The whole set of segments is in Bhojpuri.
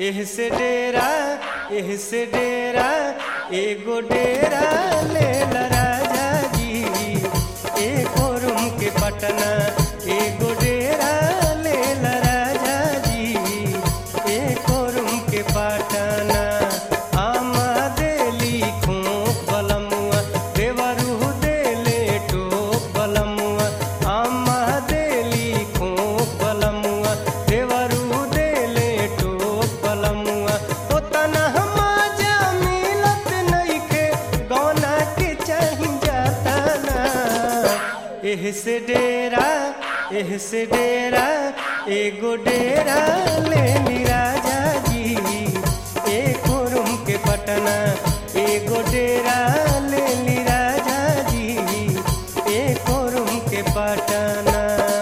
एह से डेरा एह से डेरा एगो डेरा ले ला राजा जी एको रूम के पटना एगो डेरा ले ला राजा जी एको रूम के पटना आमा देली खोप बलमुआ देवरू देले टोप बलमुआ आमा देली खोप बलमुआ देवरू देले टोप बलमुआ ओतना हमाजा मिलत नइखे गौना के चाही जाता ना एह से डेरा एह से डेरा एगो डेरा ले ली राजा जी एको रूम के पटना एगो डेरा ले ली राजा जी एको रूम के पटना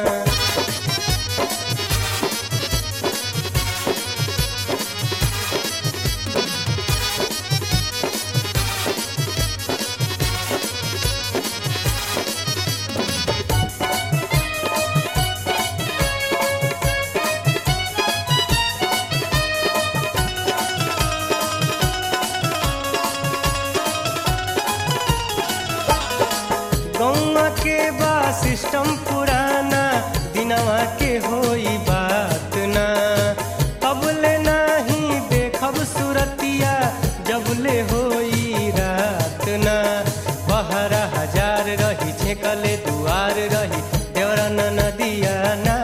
गौवा के बा सिस्टम पुराना दिनवा के होई बात ना अबले नाही देखब सुरतिया जबले होई रात ना बहरा हजार रही छेकले दुआर रही देवरन नदिया ना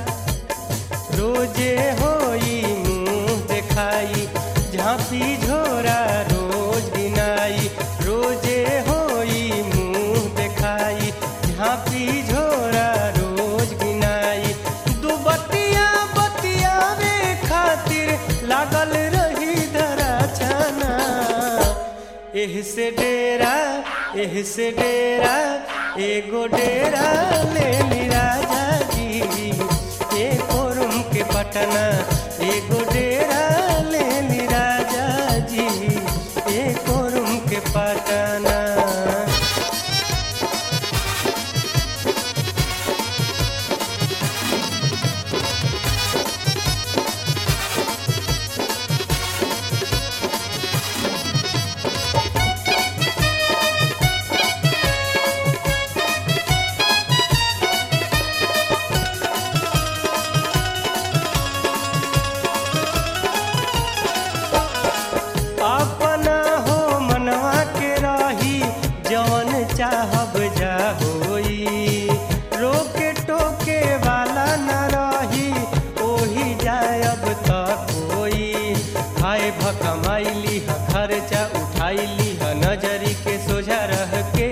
रोजे होई मुंह देखाई झांपी झोरा रोज गिनाई रोजे होई मुंह देखाई झांपी झोरा रोज गिनाई दू बतिया बतियावे खातिर लागल रही धरा छाना एह से डेरा एह से डेरा एगो डेरा ले ली राजा जी एको रूम के पटना एगो डेरा ले ली राजा जी एको रूम के पटना अपना हो मनवा के रही जवन चाहब जा होई रोके टोके वाला न रही ओही जायब तक होई हाय भकमाइली ह खर्चा उठाइली ह नजरी के सोझा रह के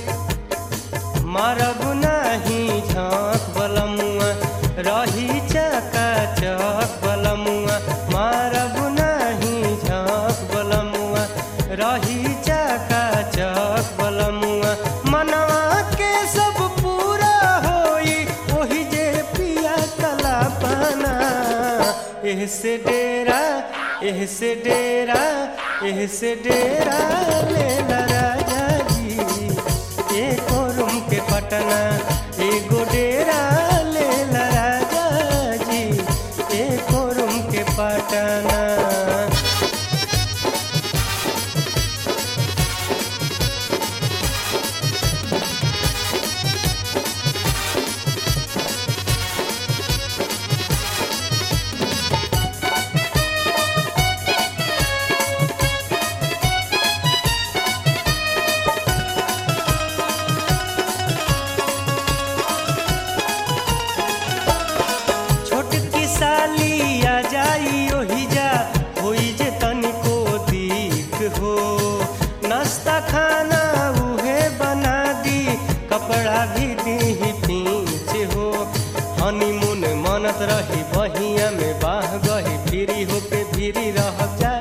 मारब नाही झाँक बलमुआ रही चका चक बलमुआ मारब नाही झाँक बलमुआ रही चका चक बलमुआ मनवा के सब पूरा होई ओही जे पिया कला पाना एह से डेरा एह से डेरा एह से डेरा ले ला राजा जी एको रूम के पटना एगो डेरा ले ला राजा जी एको रूम के पटना छोटकी साली आ जाई ओही जा होई जे तनिको दीख हो नाश्ता खाना उहे बना दी कपड़ा भी दी पीछ हो हनीमून मनत रही बहिया में बाह गही फिरी होके फिरी रह जा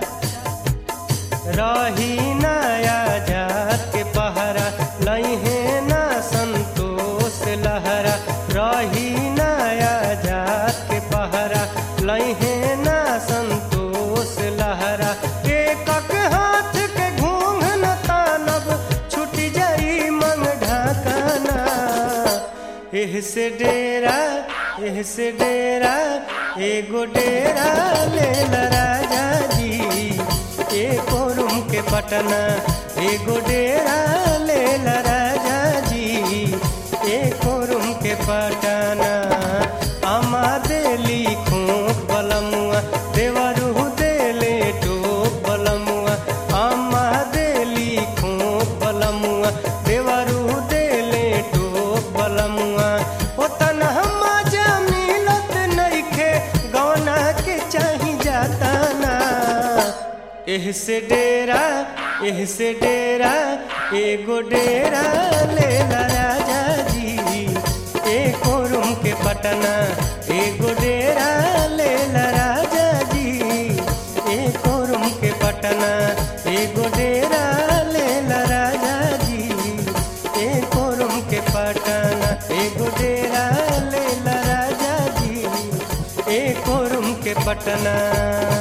रही नया जात के पहरा लहे ना संतोष लहरा रही नया जात के पहरा लहे ना संतोष लहरा एकक हाथ के घूंघ न तानब छूट जाई मंग ढाकना एह से डेरा एह से डेरा एगो डेरा ले ला राजा जी एको रूम के पटना एगो डेरा ले ला राजा जी एको रूम के पटना अमा देली खोक बलमुआ देवरू देले टोक बलमुआ अमा देली खोक बलमुआ देवरू देले टोक बलमुआ ओ तनहा मजा मिलत नइखे गौना के चाही जाता ना एह से डेरा एह से डेरा एगो डेरा ले ला राजा जी एको रूम के पटना एगो डेरा ले ला राजा जी एको रूम के पटना एगो डेरा ले ला राजा जी एको रूम के पटना एगो डेरा ले ला राजा जी एको रूम के पटना